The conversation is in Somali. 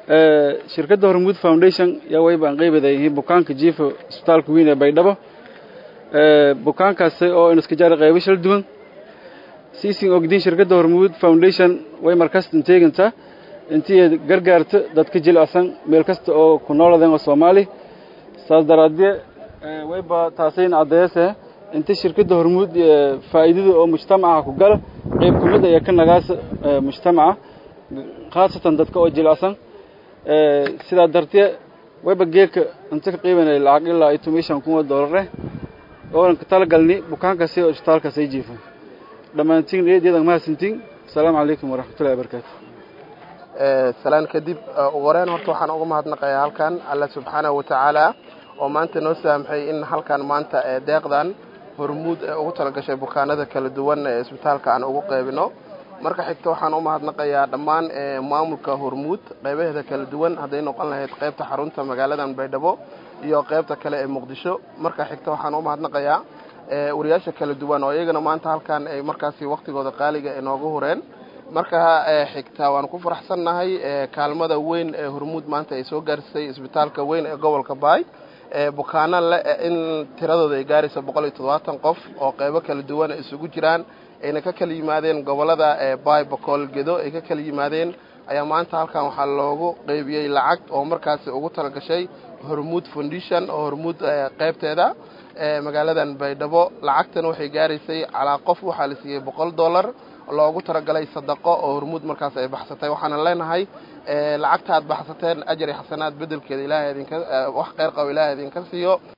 shirkadda hormuud foundation yaa wayba aan qeybaday bukaanka jiifa isbitaalka weyn ee baydhabo bukaankaasi oo iska jaara qaybo shal duwan siisin ogdiin shirkadda hormuud foundation way markasta inteegintaa intii gargaarto dadka jilicsan meel kasta oo ku nooladan oo soomaali saas daraadee wayba taasayn caddeese inta shirkadda hormuud faa'iidada oo mujtamaca ku gala qayb ka mid ayaa ka nagaasa mujtamaca khaasatan dadka oo jilicsan sidaa dartee wayba geeka inta ka qiibanaya lacag ilaa iyo tomishan kun oo doolare oonan ka talagalni bukaankaasi oo isbitaalkaas ay jiifan dhammaantiin eedyada mahadsantiin asalaamu calaykum waraxmatullahi wabarakaatu salaan kadib ugu horeyn horta waxaan uga mahadnaqayaa halkan alla subxaanahu watacaala oo maanta noo saamxay in halkan maanta deeqdan hormuud ee ugu talagashay bukaanada kala duwan ee isbitaalka aan ugu qaybino marka xigta waxaan u mahadnaqayaa dhammaan maamulka hormuud qaybaheeda kala duwan hadday noqon lahayd qaybta xarunta magaaladan baydhabo iyo qaybta kale ee muqdisho marka xigta waxaan u mahadnaqayaa wariyaasha kala duwan oo iyagana maanta halkan ay markaasi waktigooda qaaliga inoogu hureen marka xigta waan ku faraxsannahay kaalmada weyn ee hormuud maanta ay soo gaarsisay isbitaalka weyn ee gobolka baay bukaano le in tiradooda ay gaarayso boqol iyo toddobaatan qof oo qaybo kala duwan isugu jiraan ayna ka kala yimaadeen gobolada baay bokool gedo ay ka kala yimaadeen ayaa maanta halkan waxaa loogu qeybiyey lacag oo markaasi ugu talagashay hormuud foundation oo hormuud qaybteeda magaaladan baydhabo lacagtan waxay gaaraysay calaa qof waxaa la siiyey boqol dollar loogu talagalay sadaqo oo hormuud markaas ay baxsatay waxaana leenahay lacagta aad baxsateen ajar iyo xasanaad bedelkeeda ilaahay idinka wax kheyr qabo ilaahay idinka siiyo